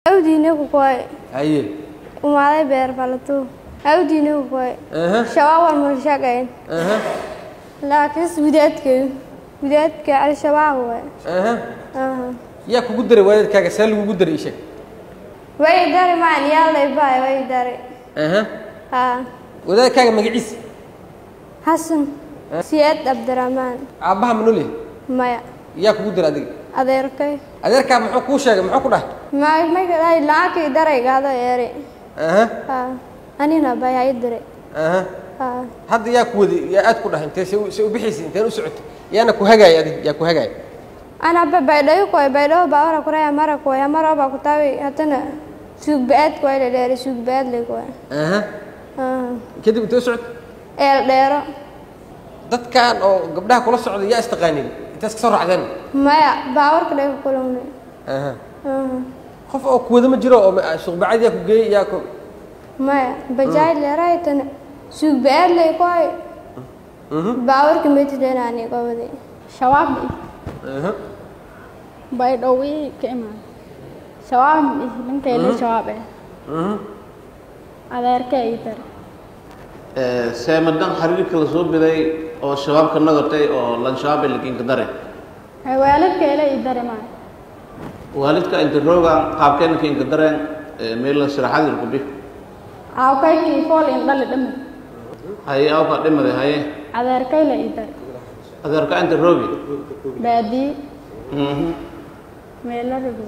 awdiina ku koy haye umaaday beer falato awdiina ku koy aha shabaab wal shaqayn aha laakiin widaadka widaadka al-shabaab waay aha aha yaa kugu daray waalidkaaga see lagugu daray ii sheeg way dari maan yaalay baay way dari aha ha wadaadkaaga magaciisa xasan siyaad cabdiraxmaan aabbaha ma nool yahay maya yaa kugu daray adiga adeerkay adeerkaa muxuu kuu sheegay muxuu ku dhahay may may kadai laakii daraygaado eeri aha ha anina bay hay diray aha ha hadda yaa ku waday yaa aad ku dhahay intee se u- se u bixaysay inteen u socotay yaana ku hagaaya adiga yaa ku hagaaya ana ba baydhayo koy baydhayo baawara kuraya mara koy amara ba kutawi hatana suugbaad koy la dheeri suugbaad le koy aha ha kadib intee u socotay eel dheero dadkan oo gabdhaha kula socda yaa istaqaanin intaas ka soo raacdeen maya baawarka dhega kulumne aha qof oo kuwada ma jiro oo ma- suuqbacad yaa ku geeyey yaa ku maya bajaaj leeray tana suugbaad le koy baawarka metideenani gobadi shabaab aha baydhowii ka imaan shabaab ninkayle shabaab eh mhm adeerka ii dari seemadan xiriirka la soo biday oo shabaabka nagatay oo lanshabaab lakinka dare waalidkayle ii dari maa waalidka inta roogan qaabkeena kinka dareen meela siraxadir ku bi aawkaykii fool in dhali dhami haye awka dhimade haye adeerkayle ii dari adeerka inta roogi baadii Mhm. meelarigu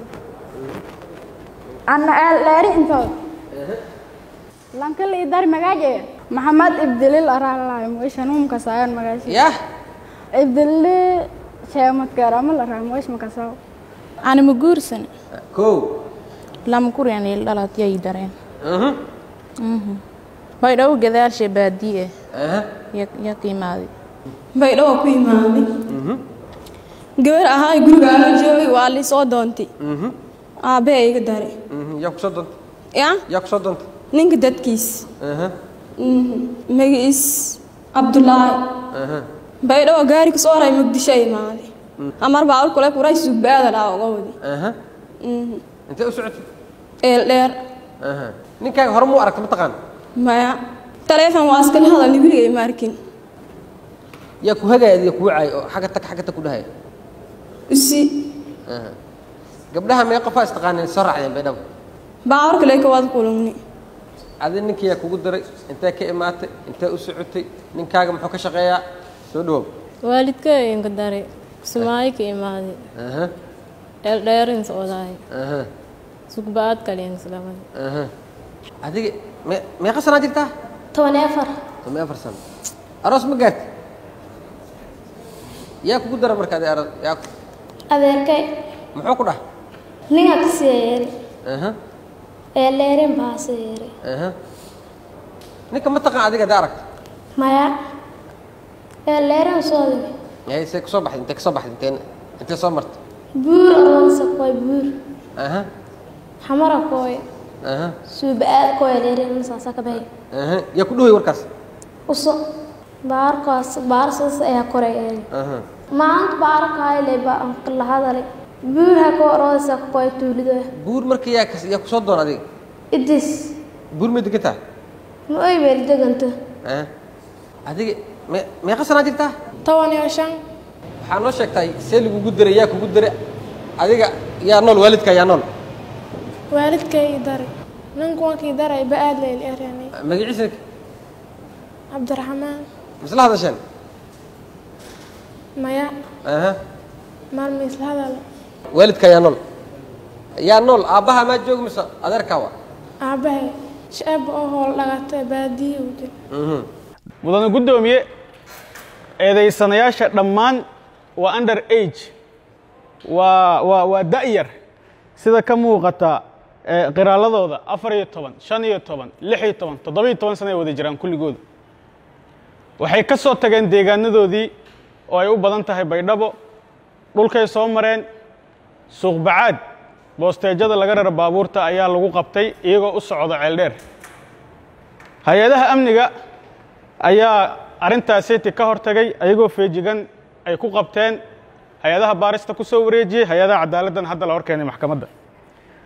anna eel dheeri intood lankala ii dari magaaje maxamed ibdilil araalaay moyshanuumka saayan magaashi yah ibdilli sheemadkaarama la raa moysh makasaw anima guursan kow lama kuryan il dhalat yay dareen mhm baydhaw gadaashe baadii aha eh ya qiimaaday baydhawa ku imaaday gabar ahaa guriga aanu joogay waa li soo doontay mhm aabbahe iga dare mhm yaa ku soo doontay ya yaa ku soo doontay ninka dadkiis aha magaciis cabdulaahi aha baydhawa gaari kasoo haray muqdisho imaaday amar baa kule kuray sugbaada dhaa uga wadi aha intee u socotay eel dheer aha ninkaaga hore muu aragta mataqaan maya taleefon waa iskala hadalni weligay ma arkin yaa ku hagaaya adiga kugu caay oo xagga tag xagga tag ku dhahaya usi aha gabdhaha mee qofaa istaqaaneen soo raacdeen baydhabo baawar kale ka wada kulugni adi ninkii yaa kugu daray intee ka imaatay intee u socotay ninkaaga muxuu ka shaqeeyaa soo dhawow waalidka inka dare sumaayo ka imaaday aha eeldheerin socdaay aha sugbaad kalin islamada aha adiga me meeqa sanaa jirtaa toban iyo afar toban iyo afar sano aroos ma gaarti yaa kugu dara marka adi aroos yaa ku- adeerkay muxuu ku dhah ninga kasii yeeri aha eel dheerin baase yeeri aha ninka ma taqaan adiga hadda aragta maya eel dheerin soo digi yahay see kusoo baxday intee kasoo baxday intee intee soo martay buur aroonsa koy buur aha xamara koy aha suuba-aad koy dheerin saasa ka bahay aha yaa ku dhaway warkaas uso baarkaas baarsaas ayaa koray eeli aha maanta baarkayle ba la hadalay buur ha ko aroonsa koy tuulido buur marka yaa kas yaa kusoo doon adiga idis buur ma degan tahay ma oy beel deganto aha adiga me meeqa sanaa jirtaa toban iyo shan waxaa noo sheegtay see lagugu daray yaa kugu daray adiga yaa nool waalidka yaa nool waalidkay daray ninkuwankii daray ba aad leyl erenay magaciisa cabdiraxmaan misla hadasheen maya aha maalma isla hadal waalidka yaa nool yaa nool aabbaha maa jooga mise adeerkaa wa aabbahay shaab oo howl dhagatay baadiye u jir mudane guddoomiye eedaysanayaasha dhammaan waa under age waa waa waa da'yar sida ka muuqata ee qiraaladooda afar iyo toban shan iyo toban lix iyo toban toddoba iyo toban sana ay wada jiraan kulligooda waxay ka soo tageen deegaanadoodii oo ay u badan tahay baydhabo dhulkay soo mareen suuqbacaad boosteejada laga rara baabuurta ayaa lagu qabtay iyagoo u socda ceeldheer hay-adaha amniga ayaa arrintaasiti ka hortagay ayagoo feejigan ay ku qabteen hay-adaha baarista ku soo wareejiyey hay-adaha cadaaladdan hadda la hor keenay maxkamadda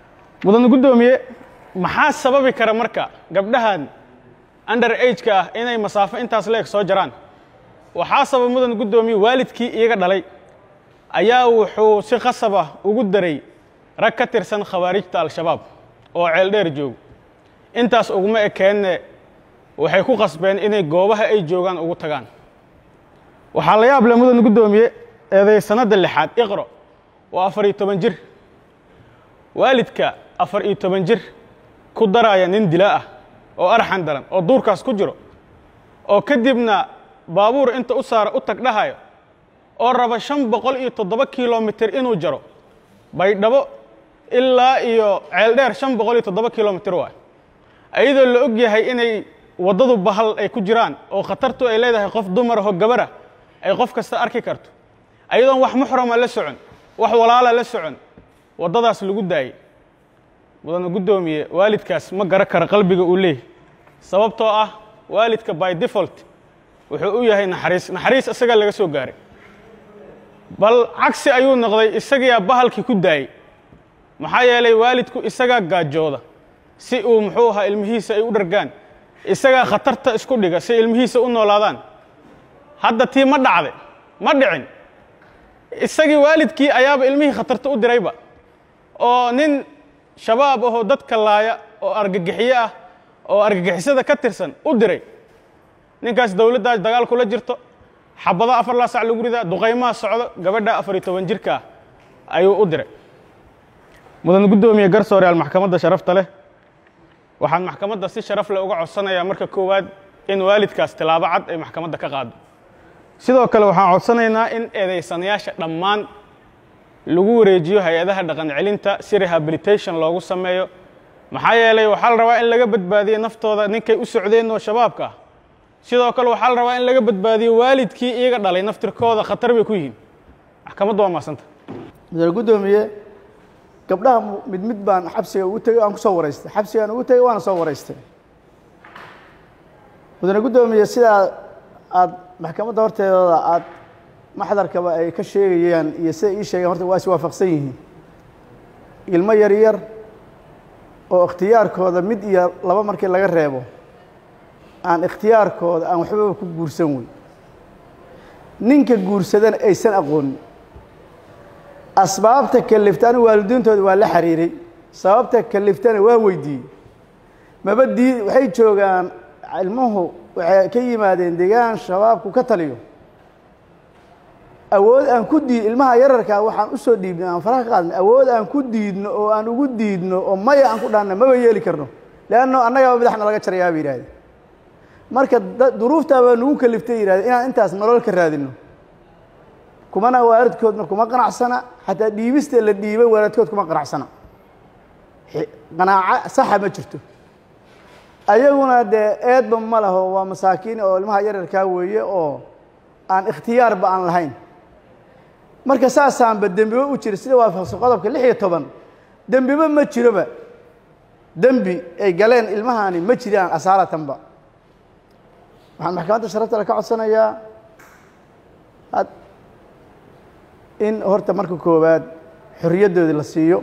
mudan guddoomiye maxaa sababi kara marka gabdhahan under ageka ah inay masaafo intaas leeg soo jaraan waxaa sabab mudan guddoomiye waalidkii iyaga dhalay ayaa wuxuu si khasab ah ugu daray rag ka tirsan khawaarijta al-shabaab oo ceeldheer joogo intaas uguma ekeenne waxay ku qasbeen inay goobaha ay joogaan ugu tagaan waxaa la yaab leh mudan guddoomiye eeday sanadda lixaad iqro waa afar iyo toban jir waalidka afar iyo toban jir ku daraya nin dila ah oo arxan daran oo duurkaas ku jiro oo kadibna baabuur inta u saara u tag dhahayo oo raba shan boqol iyo toddoba kilomitir inuu jaro baydhabo ilaa iyo ceeldheer shan boqol iyo toddoba kilomitir waay ayadoo la og yahay inay waddadu bahal ay ku jiraan oo khatartu ay leedahay qof dumar aho gabara ay qof kasta arki karto ayadoon wax muxrama la socon wax walaala la socon waddadaas lagu daayey mudana guddoomiye waalidkaas ma gara kara qalbiga uu leeyahy sababtoo ah waalidka by default wuxuu u yahay naxariis naxariis isagaa laga soo gaaray bal cagsi ayuu noqday isagiyaa bahalkii ku daayey maxaa yeelay waalidku isagaa gaajooda si uu muxuu ahaa ilmihiisa ay u dhargaan isagaa khatarta isku dhiga si ilmihiisa u noolaadaan hadda tii ma dhacday ma dhicin isagii waalidkii ayaaba ilmihii khatarta u dirayba oo nin shabaab ahoo dadka laaya oo argagixiyo ah oo argagixisada ka tirsan u diray ninkaas dowladdaas dagaal kula jirto xabado afar laa sac lagu ridaa duqaymaha socdo gabadha afar iyo toban jirka ah ayuu u diray mudan guddoomiye garsooreyaal maxkamadda sharafta leh waxaan maxkamadda si sharaf leh uga codsanayaa marka koowaad in waalidkaas tilaabo cad ay maxkamadda ka qaado sidoo kale waxaan codsanaynaa in eedaysanayaasha dhammaan lagu wareejiyo hay-adaha dhaqan celinta si rehabilitation loogu sameeyo maxaa yeelay waxaa la rabaa in laga badbaadiyo naftooda ninkay u socdeen oo shabaabka ah sidoo kale waxaa la rabaa in laga badbaadiyo waalidkii iyaga dhalay naftirkooda khatar bay ku yihiin maxkamaddu waa maasanta mudane guddoomiye gabdhaha mid mid baan xabsiga ugu tegey waan ku soo waraystay xabsigaan ugu tegey waana soo waraystay mudane guddoomiye sidaa aad maxkamadda horteedooda aad maxdarkaba ay ka sheegayaan iyo sida ii sheegeen horta waa is waafaqsan yihiin ilmo yar yar oo ikhtiyaarkooda mid iyo laba markii laga reebo aan ikhtiyaarkooda aan waxbaba ku guursan wey ninka guursadana aysan aqoonin asbaabta kalifta anigu waalidiintooda waa la xiriiray sababta kaliftana waa weydiiyey maba dii waxay joogaan ilmuhu waxay ka yimaadeen degaan shabaabku ka taliyo awood aan ku diid ilmaha yararkaa waxaan u soo dhiibnay aan faraha ka qaadnay awood aan ku diidno oo aan ugu diidno oo maya aan ku dhaanna maba yeeli karno leanno annagaba madaxna laga jarayaa ba yidhahdeen marka duruuftaa baa nagu kaliftay yidhahdeen inaan intaas nolol ka raadino kumana waalidkoodna kuma qanacsana xataa dhiibista la dhiibay waalidkood kuma qanacsana qanaaco saxa ma jirto ayaguna dee eedba ma laho waa masaakiin oo ilmaha yararkaa weeye oo aan ikhtiyaarba aan lahayn marka saasaanba dembiba u jira sida waafaqsan qodobka lix iyo toban dembiba ma jiroba dembi ay galeen ilmahani ma jiraan asaaratanba waxaan maxkamadda sharafta le ka codsanayaa ad in horta marka koowaad xorriyaddoodii la siiyo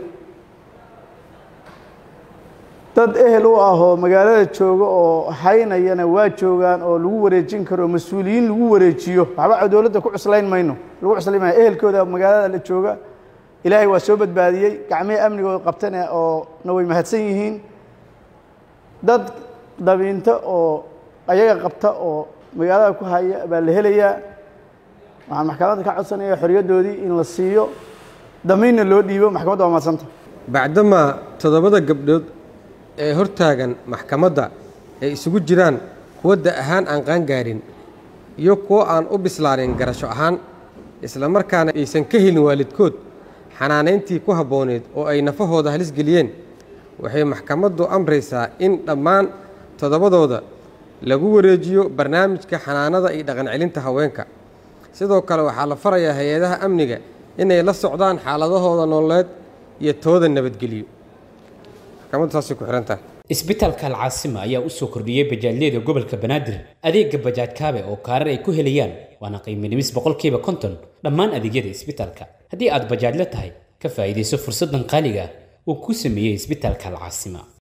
dad ehel u ah oo magaalada jooga oo haynayana waa joogaan oo lagu wareejin karo mas-uuliyiin lagu wareejiyo waxba dowladda ku cuslayn mayno lagu cuslayn maayo ehelkooda magaalada la jooga ilaahay waa soo badbaadiyey gacmihii amnigooda qabtana oo na way mahadsan yihiin dad dabiinto oo ayaga qabta oo magaalada ku haya baa la helayaa waxaan maxkamadda ka codsanaya xorriyaddoodii in la siiyo damiinna loo dhiibo maxkamadda waa mahadsanta bacdamaa toddobada gabdhood ee hortaagan maxkamadda ay isugu jiraan kuwa da ahaan aan qaangaarin iyo kuwo aan u bislaanin garasho ahaan islamarkaana aysan ka helin waalidkood xanaanayntii ku habbooneed oo ay nafahooda halis geliyeen waxay maxkamaddu amraysaa in dhammaan toddobadooda lagu wareejiyo barnaamijka xanaanada iyo dhaqancelinta haweenka sidoo kale waxaa la farayaa hay-adaha amniga inay la socdaan xaaladahooda nololeed iyo tooda nabadgeliyo maxkamaddu saasay ku xihan tahay isbitaalka alcaasima ayaa u soo kordhiyey bajaajyada gobolka banaadir adeega bajaaj kaabe oo kaarar ay ku helayaan waana qiimo dhimis boqolkiiba konton dhammaan adeegyada isbitaalka haddii aad bajaajla tahay ka faa'iidayso fursaddan qaaliga uu ku sameeyey isbitaalka alcaasima